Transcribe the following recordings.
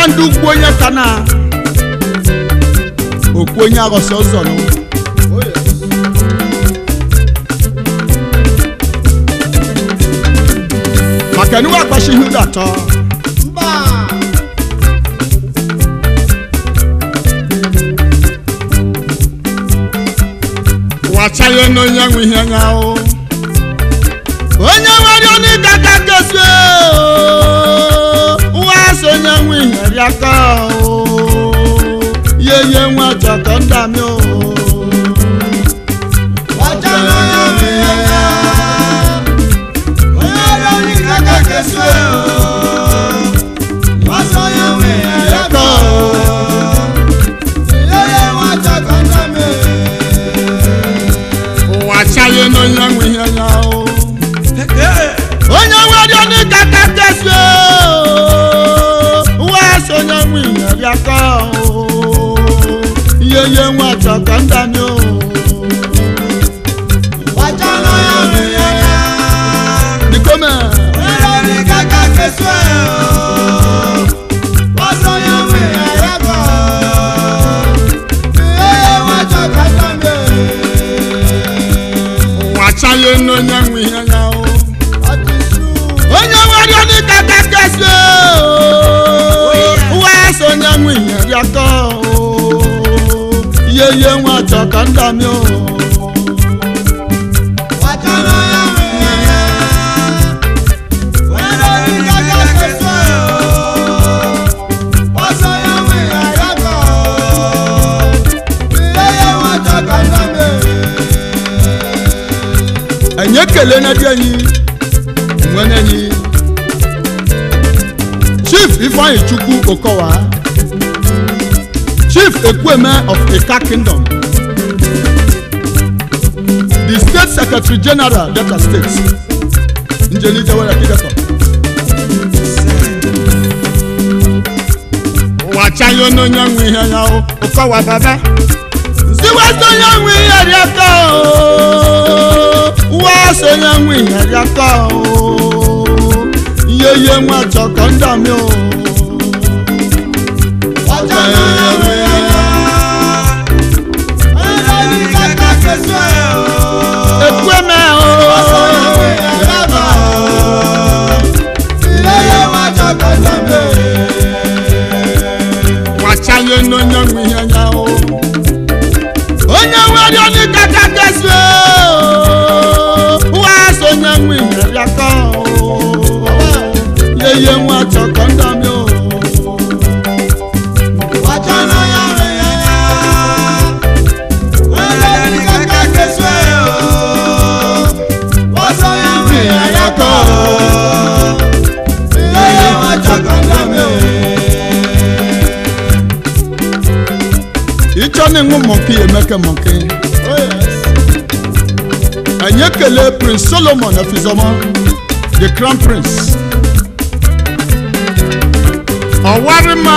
ndị ukwu onye ka na okwu onye aghọsị ụzọ nụ maka niwe akpachi ihe ụlọ atọ mba wachaghị n'onye nwe ihe nya o onye nwere ọnịga ka kesi nwa so onye nwe ihe rịaka o ye ye nwa chọkọ ndami o ọcha n'onye nwe ihe ya onye ọrịa onye kaka kesu ọsọ onye nwe ihe ya ka ihe ya nwata ka nna me wachaghị n'onye nwe ihe nya o onye nwere ọnịga ka kesi nwa so onye nwe ihe rịaka o ye ye nwa chọkọ ndami o ọcha n'onye nwe ihe ya Nikome. onye onye kaka kesu ọsọ onye nwe ihe ya ka ihe ya nwata ka nna me wachaghị n'onye nwe ihe ya o ọtụtụ onye nwere ọnị ka kakasị nwa so onye nwe ihe rịakọ ihe ihe nwa chọkọ ndami o ọcha n'onye nwe ihe ya onye onye kaka kesu ọsọ onye nwe ihe ya ka ihe ya nwata ka nna me enye ekele na di enyi nwere enyi chief ifeanyi chukwu okowa chief ekweme of ika kingdom the state secretary general delta state njeli jawara kideko wachayo n'onye nwe ihe ya o okowa baba nsiwasi onye nwe ihe dị aka o wasi onye nwe ihe dị aka o ihe ihe nwa chọkọ ndami o ọcha n'onye nwe ihe ya onye onye kaka kesu ekweme ọsọ o onye nwe ihe ya ka ihe ya nwata ka nna me wachayo n'onye nwe ihe ya o onye nwere onye kaka kesi o wasi onye nwe ihe dị aka o ihe ihe nwa chọkọ ndami o ọcha n'onye nwe ihe ya onye onye kaka kesu ọsọ onye nwe ihe ya ka ihe ya nwata ka nna me ịchọ na ịṅụ mọnki emeke mọnki anyị ekele prince solomon efizoma the crown prince ọwarịma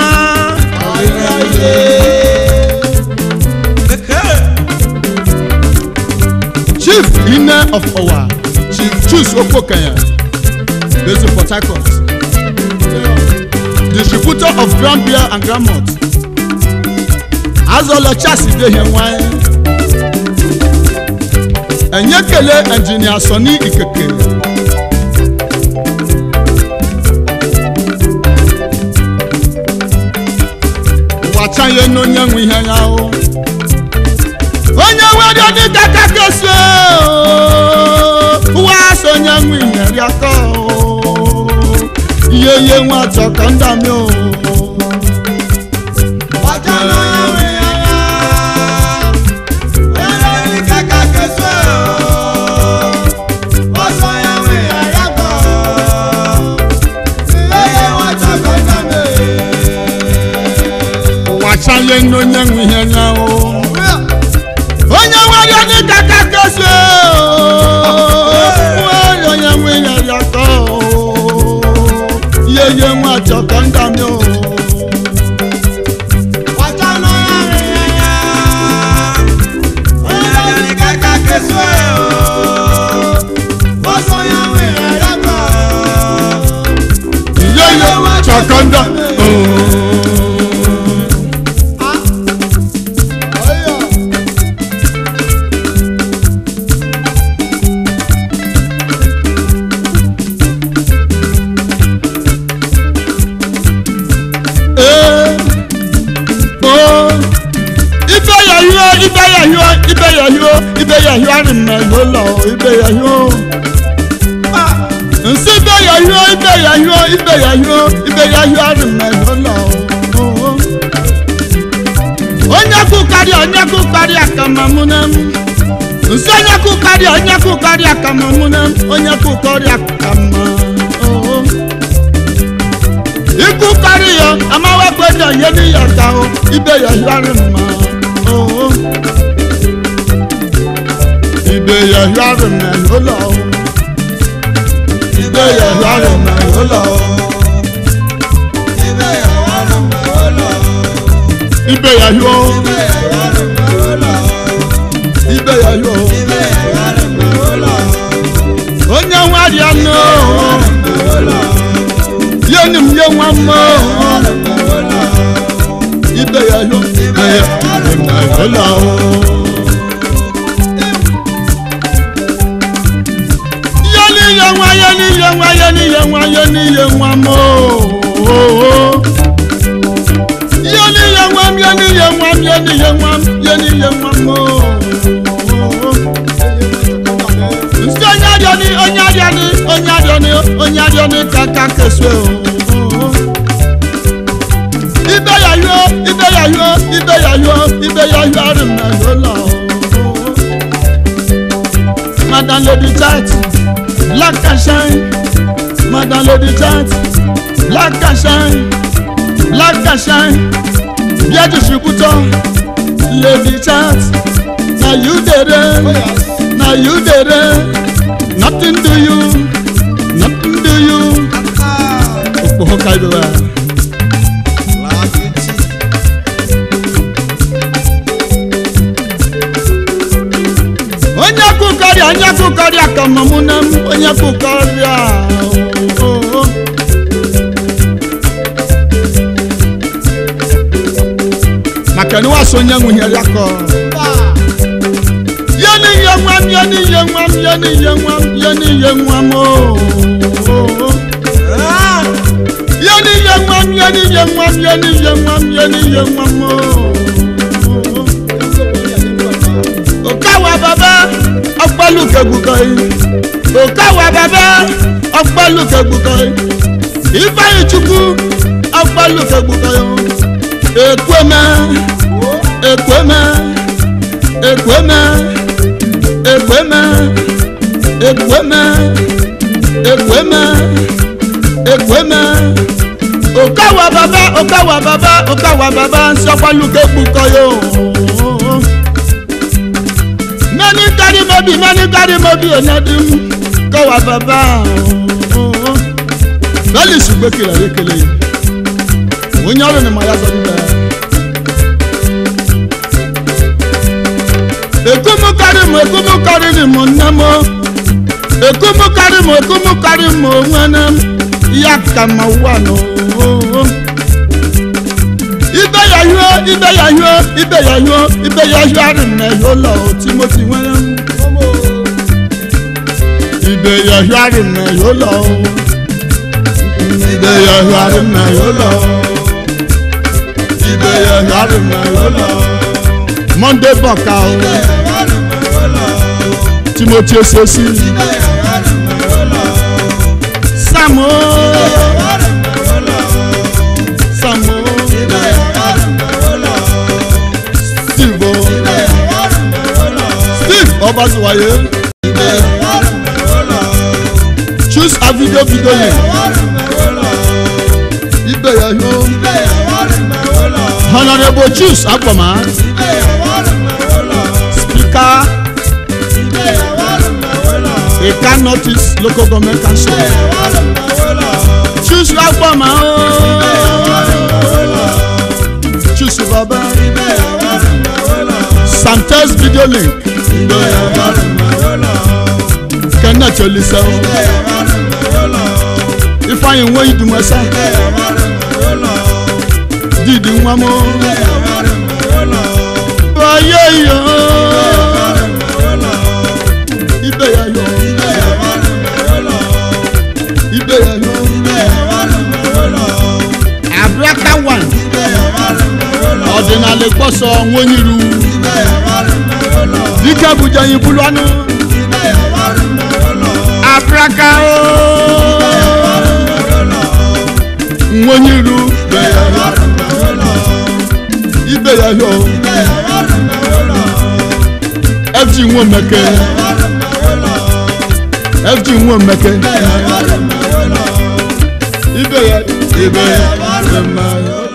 chief ine of ọwa chief chus okokanya based in port harcourt distributor of grand beer and grand malt azọlọ chasi dey here nwanyị enye kele engineer sọni ikeke wachanye n'onye nwe ihe ya o onye nwere dị ka kakesi ụwa so onye nwe ihe rịakọ ihe ihe nwa chọkọ ndami o ọcha n'onye nwe ihe ya onye onye kaka kesu ọsọ onye nwe ihe ya ka ihe ya nwata ka nna me wachanye n'onye nwe ihe ya o onye nwere dị ka kakesi nwere onye nwe ihe rịakọ ihe ihe nwa chọkọ ndami o ọcha n'onye nwe ihe ya onye onye kaka kesu ọsọ onye nwe ihe ya ka ihe ihe chọkọ ndami o ibe ya hio arịmma ụlọ ibe ya hio nsị ibe ya hio ibe ya hio ibe ya hio ibe ya hio arịmma ụlọ onye kụkarịa onye kụkarịa ka ma mụ na m nsị onye kụkarịa onye kụkarịa ka ma mụ na m onye kụkarịa ka ma oo. ikú kárí yọ amáwá gbẹdọ yé ní yàtà o ibẹ yà yọrí mọ o ibẹ yà yọrí mọ ló lọ o ibẹ yà yọrí mọ ló lọ o ibẹ yà yọ ibẹ yà yọ onye nwa rịa nọ yé ni mu yé nwa mọ ibẹ yà yọ ibẹ yà yọrí mọ ló lọ o. yẹni yẹ nwa yẹni yẹ nwa yẹni yẹ nwa yẹni yẹ nwa mọ ooo yẹni yẹ nwa yẹni yẹ nwa yẹni yẹ nwa yẹni yẹ nwa mọ ooo nsị onye adịọni onye adịọni onye adịọni onye adịọni kaka kesu ooo ibe ya yọ ibe ya yọ ibe ya yọ ibe ya yọ arịmọ lọlọ ooo madam lady chat black and shine madam lady chat black and shine black and shine bia distributor lady chat na you dey reign na you dey reign nothing do you nothing do you okpoho kaibewa onye kụkarịa onye kụkarịa ka mọmụ na m onye kụkarịa ooo maka na wasị onye nwunyere ya kọ ya n'ihe nwa m ya n'ihe nwa m ya n'ihe nwa m ya n'ihe nwa m ooo ya n'ihe nwa m ya n'ihe nwa m ya n'ihe nwa m ya n'ihe nwa m ooo òkàwà bàbá ọgbọ́lùkẹ̀gbùkọ̀ yìí òkàwà bàbá ọgbọ́lùkẹ̀gbùkọ̀ yìí ifeanyi chukwu ọgbọ́lùkẹ̀gbùkọ̀ yìí ekweme ekweme ekweme ekweme ekweme ekweme ekweme òkàwà bàbá òkàwà bàbá òkàwà bàbá nsọgbọ́lùkẹ̀gbùkọ̀ yìí many carry mobi many carry mobi onadum kọwa baba bẹ́ẹ̀ni ṣùgbọ́n kìlọ̀ yé kele yìí onye ọrụ ni maya zọrọ ibẹ̀. ekumu karị m ekumu karịrị m nne m ekumu karị m ekumu karị m onwene m ya ka ma ụwa nọ ibe ya yụọ ibe ya yụọ ibe ya yụọ ibe ya yụọ arị m na yụọ lọ timoti nwere m ibe ya yụọ arị m na yụọ lọ ibe ya yụọ arị m na yụọ lọ ibe ya yụọ arị m na yụọ lọ monday bọka o timoti osisi samo samo steve o steve ọbaṣiwaye choose a video video yẹn ibẹ̀ yẹn yóò honourable choose agbọ̀mọ́ speaker eka notice local government council choose agbọ̀mọ́ ooo choose baba santos video link kenneth olisa o ifeanyi nwe idumasa didi nwa m ayé yọ ibẹ̀ yà yọ ibẹ̀ yà yọ abraka one ọ̀dìnàlẹ̀ gbọ́sọ̀ nwonyiru ike bụja yi bulu anụ apraka o nwenye iru ibe ya yo fg nwe mmeke fg nwe mmeke ibe ya ibe ya